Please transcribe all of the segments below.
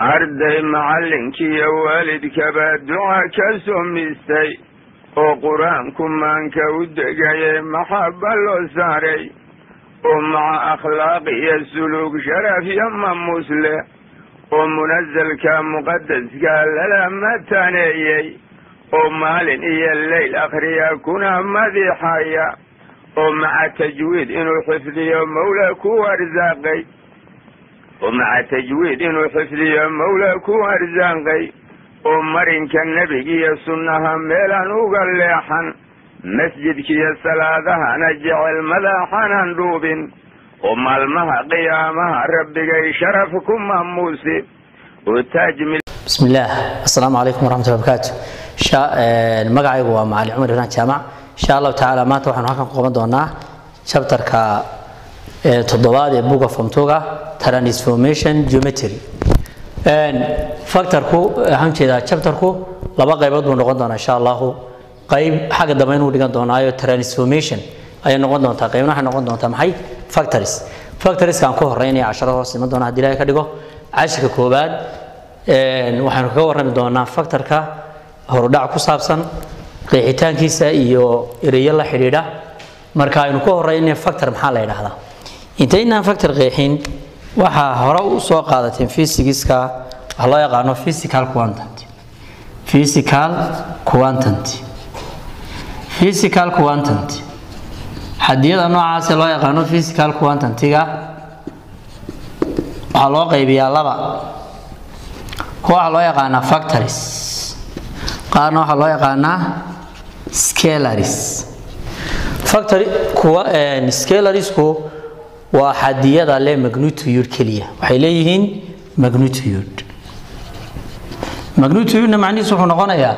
arday macallinkiiyo waalidkaba duca ka sumistay oo qur-aanku maanka u degayay maxaba loo saaray oo maca akhlaaq iyo suluug sharaf iyo mamuus leh oo munasalka muqadaska lala mataneeyey oo maalin iyo leyl akhriya kuna madiixaya oo maca tajwiid inuu xifdiyo mawla ku arsaaqay oo maca tajwiid inuu xifdiyo mawla ku arsaaqay oo marinka nebigiyo sunnaha meelaan uga leexan masjidkiiyo salaadahana jecel madaxanan dhuubin oo maalmaha qiyaamaha rabbigay sharaf ku maamuusi oo taaj bismi illaah assalaamu calaykum waraxmatullahi barakaatu magacaygu waa macali cumar ibraan jaamac insha allahu tacaala maanta waxaanu halkan ku qaban doonaa chapterka toddobaad ee book of omtoga transformation geometry factorku waxaan jeedaa chapterku laba qaybood buu noqon doonaa insha allahu qayb xagga dambe inuu dhigan doonaayo transformation ayay noqon doontaa qaybna waxay noqon doontaa maxay factories factorieskaan ku horeynaya casharada hoos iman doona haddii ilahay ka dhigo cashirka koowaad waxaanu kaga warrami doonaa factorka horudhac ku saabsan qeexitaankiisa iyo ereyo la xidhiidha marka aynu ku horeynay factor maxaa la yidhaahdaa intaynaan factor qeexin waxaa hore u soo qaadateen physigiska waxa loo yaqaano physical quantity physical quantity physical quantity xadiyada noocaasee loo yaqaano physical quantity-ga waxaa loo qaybiyaa laba kuwa waxaa loo yaqaanaa factories qaarna waxaa loo yaqaanaa scalaries factory kuwa scalarisku waa xadiyada le magnitude keliya waxay leeyihiin magnitude magnitude-na macnihiisu wuxuu noqonayaa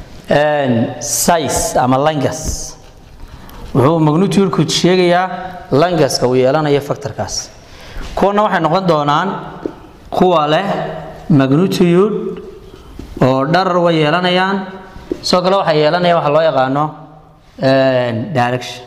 size ama langas wuxuu magnitude-ku sheegayaa langaska uu yeelanayo factorkaas kuwana waxay noqon doonaan kuwa leh magnitude oo dharar way yeelanayaan sidoo kale waxay yeelanayaan waxa loo yaqaano direction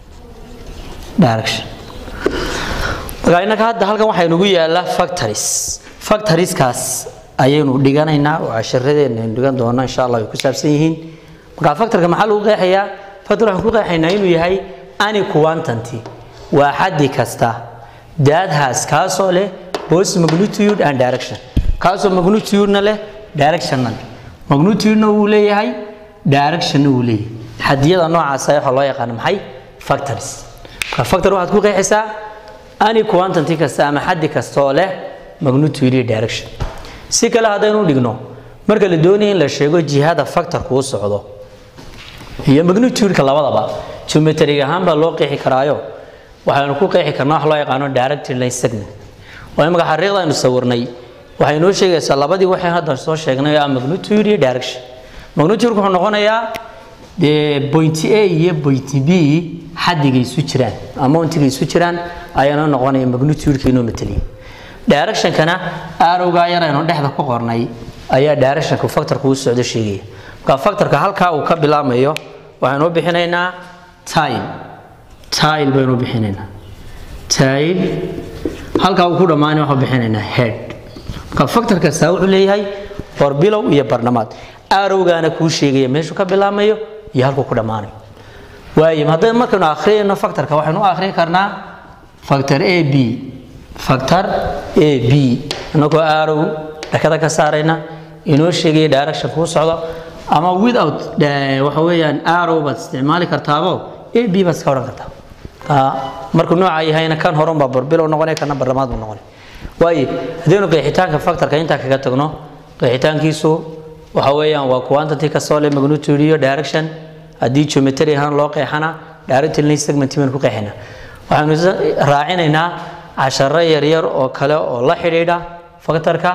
direction marka innaka hadda halkan waxaa inugu yaala factories factorieskaas ayaynu dhiganaynaa oo casharadeena aynu dhigan doona insha allah ay ku saabsan yihiin marka factorka maxaa lagu qeexayaa factor waxaan ku qeexaynaa inuu yahay any quantity waa xaddi kasta daadhaas kaasoo leh both magnitude and direction kaasoo magnitude-na leh directionna leh magnitude-na wuu leeyahay directionna wuu leeyahay xadiyada noocaasa waxaa loo yaqaana maxay factories marka factor waxaad ku qeexaysaa any quantity kasta ama xaddi kasta oo leh magnitude iyo direction si kale haddaynu dhigno marka la doonaya in la sheego jihada factorku u socdo iyo magnitude-ka labadaba geometrig ahaan baa loo qeexi karaayo waxaynu ku qeexi karnaa wax loo yaqaano directed line segment waa imaka xariiqda aynu sawirnay waxay noo sheegaysaa labadii waxay hadda soo sheegnay ah magnitude iyo direction magnitude wuxuu noqonayaa dee point a iyo point b xaddiga isu jiraan amountiga isu jiraan ayaana noqonaya magnitude-ka inoo mateliya directionkana arowgaa yar aynu dhexda ku qornay ayaa directionka factorka u socdo sheegaya marka factorka halkaa uu ka bilaamayo waxaynu u bixinaynaa tile tile baynu bixinaynaa tile halkaa uu ku dhammaanay waxaan bixinaynaa head marka factor kastaa wuxuu leeyahay hor bilow iyo barnamaad arowgaana kuu sheegaya meeshuu ka bilaamayo iyo halkuu ku dhammaanayo waayo hadday markaynu akhriyayno factorka waxaynu u akhriyi karnaa factor a b factor a b inagoo arow dhakada ka saarayna inoo sheegaya direction kuu socdo ama without waxa weeyaan arrow baad isticmaali kartaabo a b baad iska odhan kartaa markuu nooca yahayna kan horan baa barbilow noqonaya kana barlamaad buu noqonaya waayo haddaynu qeexitaanka factorka intaa kaga tagno qeexitaankiisu waxa weeyaan waa quantity kasoo leh magnitude iyo direction haddii geometry ahaan loo qeexana directed line segment baynu ku qeexina waxaynu raacinaynaa casharo yaryar oo kale oo la xidhiidha factorka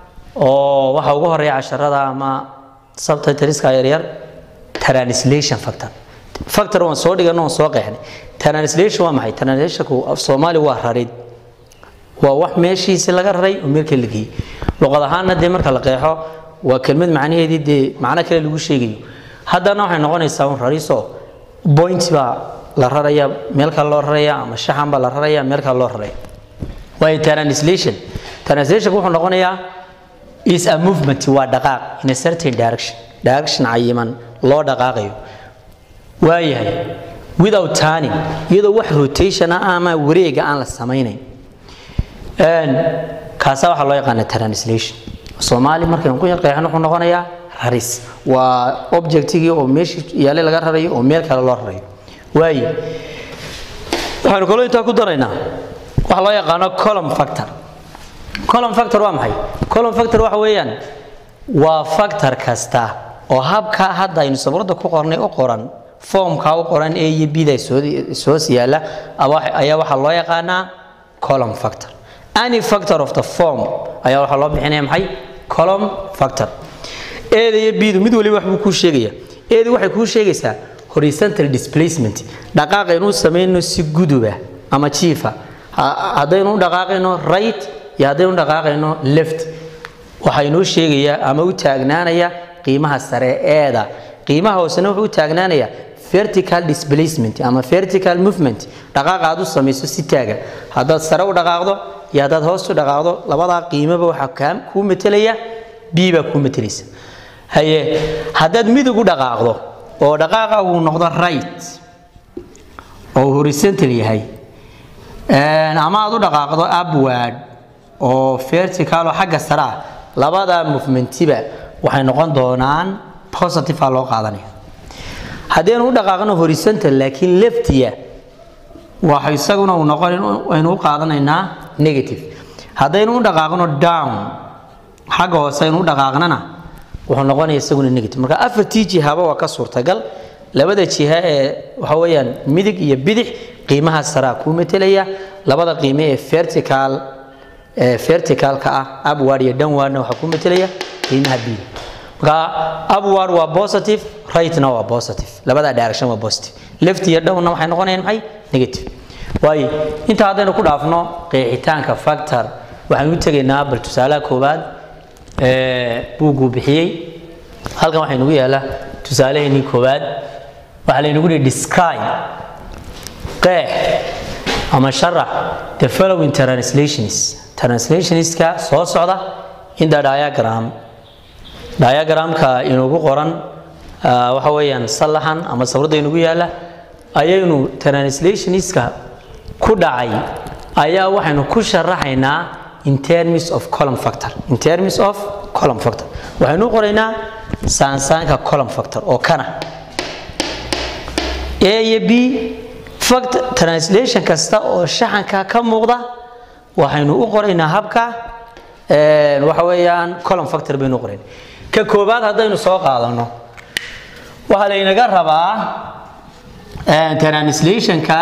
oo waxa ugu horeeya casharada ama subtitriska yaryar translation factor factor waan soo dhigano waan soo qeexnay translation waa maxay translationku af soomaali waa rarid waa wax meeshiisi laga raray oo meel kale la geeyey luqad ahaanna dee marka la qeexo waa kelmad macnaheedii dee macno kale lagu sheegayo haddana waxay noqonaysaa un rariso point baa la raraya meel kale loo raraya ama shaxan baa la raraya meel kale loo raraya waayo translation translation wuxuu noqonayaa is a movement waa dhaqaaq in a certain direction direction cayiman loo dhaqaaqayo waayahay without turning iyadoo wax rotation ah ama wareega aan la samaynayn kaasa waxaa loo yaqaana translation soomaali markaynu ku qeexan wuxuu noqonayaa raris waa objectigii oo meeshii yaale laga rarayo oo meel kale loo rarayo waaye waxaynu kaloo intaa ku daraynaa waxa loo yaqaano column factor column factor waa maxay column factor waxa weeyaan waa factor kasta oo habka hadda aynu sabrada ku qornay u qoran formka u qoran a iyo b da soos yaala ayaa waxaa loo yaqaanaa column factor any factor of the form ayaa waxaa loo bixinaya maxay column factor eeda iyo bdu mid waliba waxbuu kuu sheegaya eedu waxay kuu sheegaysaa horizontal displacement dhaqaaq aynu samayno si guduba ama jiifa haddaynu u dhaqaaqayno right iyo haddaynu u dhaqaaqayno left waxaa inoo sheegayaa ama u taagnaanaya qiimaha sare eeda qiimaha hoosena wuxuu u taagnaanayaa vertical displacement ama vertical movement dhaqaaqa aad u samayso si taaga haddaad sare u dhaqaaqdo iyo haddaad hoos u dhaqaaqdo labadaa qiimaba waxaa kuu metelaya b baa kuu metelaysa haye haddaad midig u dhaqaaqdo oo dhaqaaqa uu noqdo right oo horizontal yahay ama aad u dhaqaaqdo upward oo vertical oo xagga sare ah labada movementiba waxay noqon doonaan positive aa loo qaadanaya haddaynu u dhaqaaqno horizontal laakiin leftiya waxa isaguna uu noqon aynu u qaadanaynaa negative haddaynu u dhaqaaqno down xagga hoose aynu u dhaqaaqnana wuxuu noqonaya isaguna negative marka afartii jihaba waa ka suurtagal labada jiha ee waxa weeyaan midig iyo bidix qiimaha saraa kuu metelaya labada qiime ee vertical ee verticalka ah upward iyo downwardna waxaa kuu metelaya qiimaha b marka upward waa positive rightna waa positive labada direction waa positive left iyo downna waxay noqonayaan maxay negative waayo inta haddaynu ku dhaafno qeexitaanka factor waxaan u tegaynaa bal tusaalaha koowaad buugguu bixiyey halkan waxaa inugu yaala tusaalaheennii koowaad waxaa laynagu yihi describe qeex ama sharax the following translations translationska soo socda in the diagram diagramka inugu qoran waxa weeyaan sallaxan ama sawirada inugu yaala ayaynu translationska ku dhacay ayaa waxaynu ku sharaxaynaa in terms of column factor in terms of column factor waxaynu u qoraynaa saansaanka column factor oo kana a iyo b factor translation kasta oo shaxanka ka muuqda waxaynu u qoraynaa habka waxa weeyaan column factor baynu u qoraynaa ka koobaad haddaynu soo qaadano waxaa laynaga rabaa translationka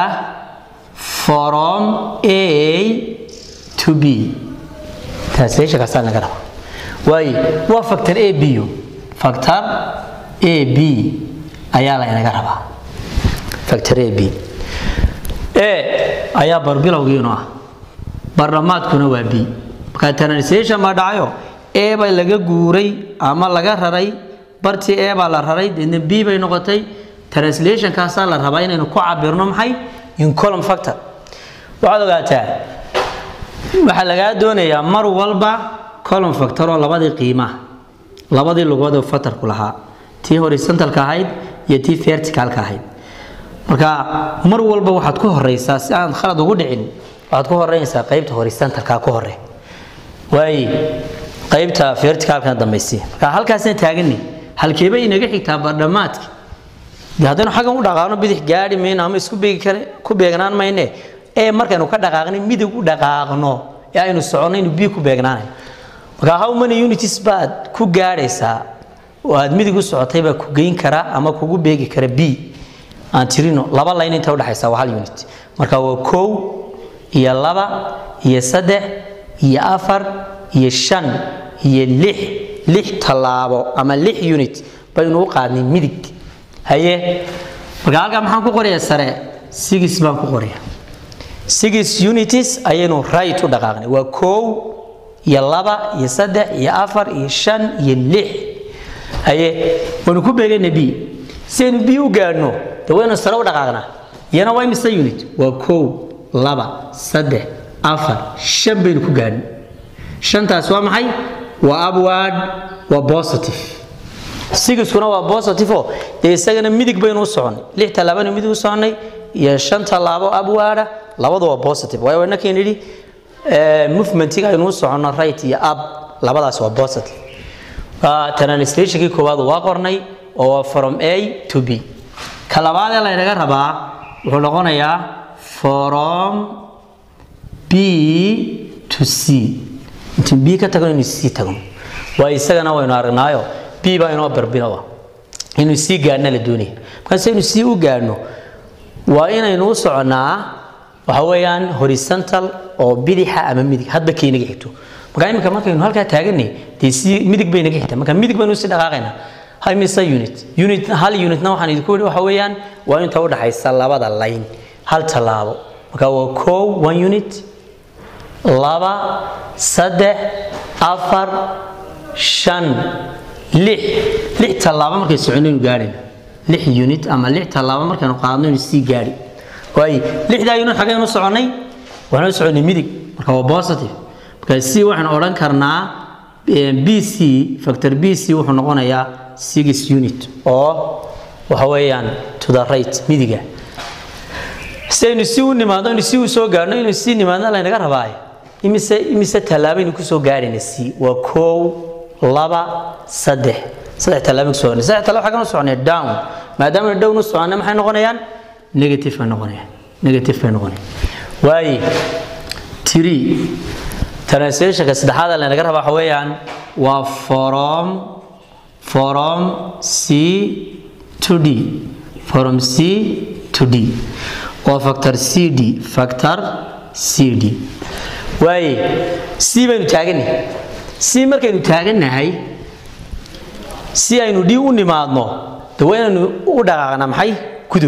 from a to b translationkaasaa laga rabaa waayo waa factor a b factor a b ayaa laynaga rabaa factor a b a ayaa barbilowgiinu ah barlamaadkuna waa b marka translation baa dhacayo a baa laga guuray ama laga raray bartii a baa la raray deedna b bay noqotay translationkaasaa la rabaa inaynu ku cabirno maxay in column factor waxaad ogaataa waxaa lagaa doonayaa mar walba column factor oo labadii qiimaha labadii lugood oo factorku lahaa tii horizontalka ahayd iyo tii verticalka ahayd marka mar walba waxaad ku horeysaa si aan khalad ugu dhicin waxaad ku horeynaysaa qaybta horizontalka ku hore waaye qaybta verticalkana dambaysi marka halkaasna taagani halkeeba inaga xigtaa bardhamaadki haddaynu xaggan u dhaqaaqno bidix gaari mayno ama isku beegi kare ku beegnaan mayne ee markaynu ka dhaqaaqnay midig u dhaqaaqno ee aynu soconno inu bi ku beegnaanayo marka how many unities baad ku gaadhaysaa oo aad midig u socotay baa ku geyn kara ama kugu beegi kara b aan tirino laba layn inta udhexaysa waa hal unit marka waa kow iyo laba iyo saddex iyo afar iyo shan iyo lix lix tallaabo ama lix unit baynu u qaadnay midig haye marka halkaa maxaan ku qorayaa sare six baan ku qoraya six unities ayaynu right u dhaqaaqnay waa kow iyo laba iyo saddex iyo afar iyo shan iyo lix haye waynu ku beegayna b si aynu b u gaadhno de waynu sare u dhaqaaqnaa iyana waa imise unit waa kow laba saddex afar shan baynu ku gaadhnay shantaas waa maxay waa upward waa positive sigiskuna waa positive oo dee isagana midig baynu u soconay lix tallaabanu midig u soconay iyo shan tallaabo upwarda labadu waa positive waayo inakan yidhi movementiga aynu u soconno right iyo up labadaas waa positive translationkii koowaad waa qornay oo waa from a to b ka labaad ee laynaga rabaa wuxuu noqonayaa from b to c intiin b ka tagno inuu c tagno waa isagana waynu aragnaayo b baa inoo barbinoa inuu c gaadhna la doonaya markaase inuu c u gaadhno waa inaynu u soconnaa waxa weeyaan horizontal oo bidixa ama midig hadba kay naga xigto marka imika markaynu halkaa taaganay dee si midig bay naga xigtaa marka midig baynu usii dhaqaaqaynaa hay mise unit unit hal unitna waxaan idinku yidhi waxa weeyaan waa inta u dhaxaysa labada line hal tallaabo marka waa kow one unit laba saddex afar shan lix lix tallaabo markay soconaynu gaadhayna lix unit ama lix tallaabo markaynu qaadno inu sii gaadhi waayo lixdaa unit xaggaynu soconnay waxaanu soconnay midig marka waa positive marka c waxaan odhan karnaa b c factor b c wuxuu noqonayaa six unit oo waxa weeyaan to the right midiga si aynu si u nimaadno aynu si u soo gaadhno inuu si nimaadno laynaga rabaaye imise imise tallaabaynu kusoo gaadhayna c waa kow laba saddex saddex tallaabo kusoo gaadhayna saddex tallaabo xaggan u soconaya down maadaama down u soconna maxay noqonayaan negative bay noqonayaan negative bay noqonayaan waaye three translationka saddexaad ee laynaga rabaa waxa weeyaan waa from from c to d from c to d waa factor c d factor c d waaye c baynu taagannahay c markaynu taagannahay si aynu d u nimaadno de waa inaynu u dhaqaaqnaa maxay gudub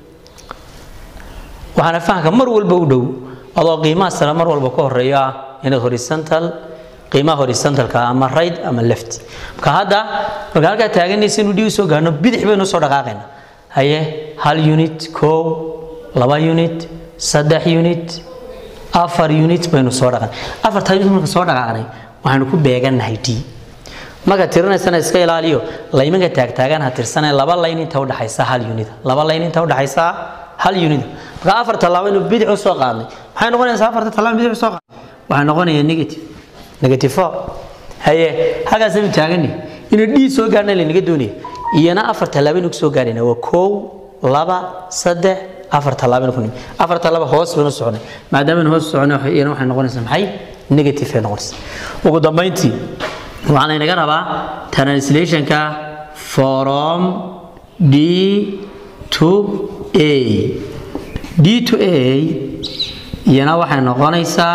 waxaana fahamka mar walba u dhow adoo qiimaha sare mar walba ka horeeyo ah inaad horizontal qiimaha horizontalka ama right ama left marka hadda marka halkaa taaganaysa inuu dhigi soo gaarno bidix baynu soo dhaqaaqayna haye hal unit kow laba unit saddex unit afar unit baynu soo dhaqan afartaa unit marka soo dhaqaaqnay waxaanu ku beegannahay d marka tirinaysana iska ilaaliyo laymanka taagtaagan ha tirsanee laba layn inta udhaxaysa hal unit laba layn inta udhaxaysa hal unit marka afar tallaabo inuu bidix u soo qaadnay maxay noqonaysaa afarta tallaabo bidix u soo qaadnay waxay noqonayaa negative negative four haye halkaasaynu taagani inuu d soo gaarna laynaga doonaya iyana afar tallaabo inuu soo gaarayna waa kow laba saddex afar tallaabo inuu ku nimi afar tallaabo hoos baynu soconay maadaama aynu hoos soconay iyana waxay noqonaysaa maxay negative ay noqonaysaa ugu dambayntii waxaa laynaga rabaa translationka from d to a d to a iyana waxay noqonaysaa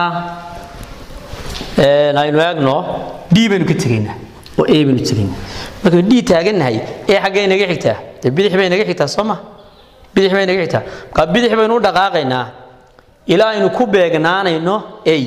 aynu eegno d baynu ka tegaynaa oo a baynu tegaynaa markaynu d taagannahay ee xaggay naga xigtaa dee bidix bay naga xigtaa soo ma bidix bay naga xigtaa marka bidix baynu u dhaqaaqaynaa ilaa aynu ku beegnaanayno a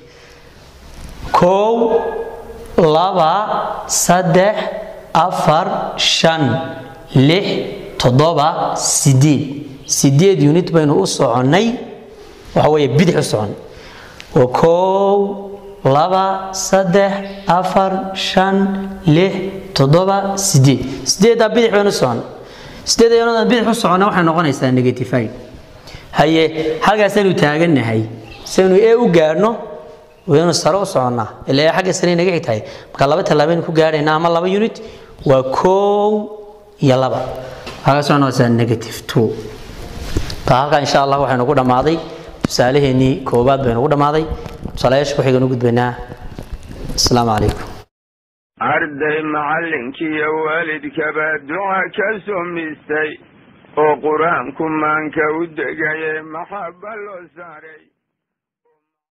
kow laba saddex afar shan lix toddoba sideed sideed unit baynu u soconnay waxa weeye bidix u soconnay waa kow laba saddex afar shan lix toddoba sideed sideeddaa bidix baynu u soconnay sideed ayanadan bidix u soconnay waxay noqonaysaa negatified haye halkaasaynu taagannahay saynu ee u gaadhno waynu sare u soconnaa ilaa xagga sare naga xigtahay marka laba tallaabaynu ku gaadhaynaa ama laba unit waa kow iyo laba waxaa soo noqotaa negative two ka halkaa insha allah waxaynu ku dhammaaday tusaalaheennii koowaad baynu ku dhammaaday tusaalayaasha ku xiganu gudbaynaa asalaamu calaykum arday macallinkiiyo waalidkaba duca ka sumistay oo qur-aanku maanka u degaye maxaba loo saaray